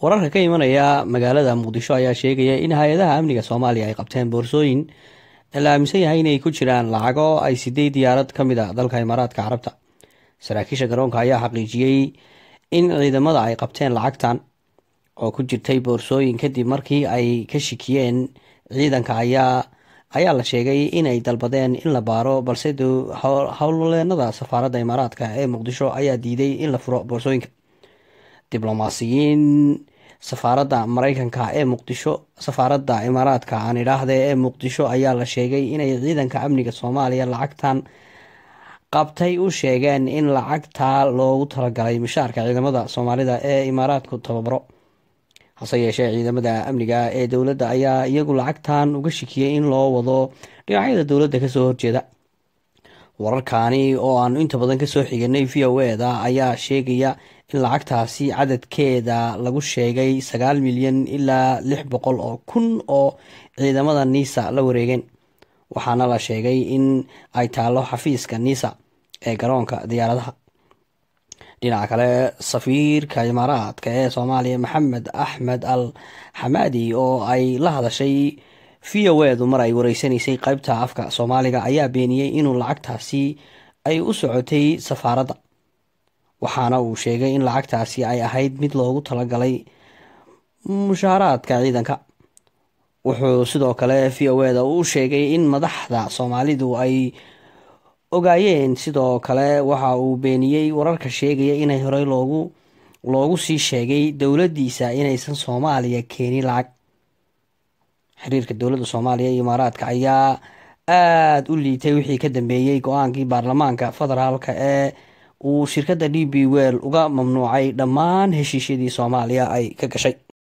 wararka ka imanaya magaalada muqdisho ayaa sheegaya in hay-adaha amniga soomaaliya ay qabteen boorsooyin la aaminsan yahay inay ku jiraan lacago ay sideed diyaarad ka mid a dalka imaaraadka carabta saraakiisha garoonka ayaa xaqiijiyey in ciidamada ay qabteen lacagtan oo ku jirtay boorsooyin kadib markii ay ka shikiyeen ciidanka ayaa ayaa la sheegay inay dalbadeen in la baaro balse howlwaleenada safaaradda imaaraadka ee muqdisho ayaa diiday in la furo boorsooyinka diblomaasiyiin safaaradda mareykanka ee muqdisho safaaradda imaaraadka aan idhaahde ee muqdisho ayaa la sheegay inay ciidanka amniga soomaaliya lacagtan qabtay u sheegeen in lacagta loogu talagalay mishaarka ciidamada soomaalida ee imaaraadku tababaro hase yeeshee ciidamada amniga ee dowladda ayaa iyagu lacagtan uga shikiyey in loo wado dhinacyada dowladda kasoo horjeeda wararkaani oo aanu inta badan kasoo xiganay v o eda ayaa sheegaya in lacagtaasi cadadkeeda lagu sheegay sagaal milyan ilaa lix boqol oo kun oo ciidamada niisa la wareegeen waxaana la sheegay in ay taalo xafiiska niisa ee garoonka diyaaradaha dhinaca kale safiirka imaaraadka ee soomaaliya maxamed axmed al xamaadi oo ay la hadashay v o edu mar ay wareysanaysay qeybta afka soomaaliga ayaa beeniyey inuu lacagtaasi ay u socotay safaaradda waxaana uu sheegay in lacagtaasi ay ahayd mid loogu talagalay mushaaraadka ciidanka wuxuu sidoo kale v o eda u sheegay in madaxda soomaalidu ay ogaayeen sidoo kale waxa uu beeniyey wararka sheegaya inay horey loogu loogu sii sheegay dowladdiisa inaysan soomaaliya keenin lacag xiriirka dowladda soomaaliya iyo imaaraadka ayaa aada u liitay wixii ka dambeeyey go-aankii baarlamaanka federaalka ee uu shirkadda d b well uga mamnuucay dhammaan heshiisyadii soomaaliya ay ka gashay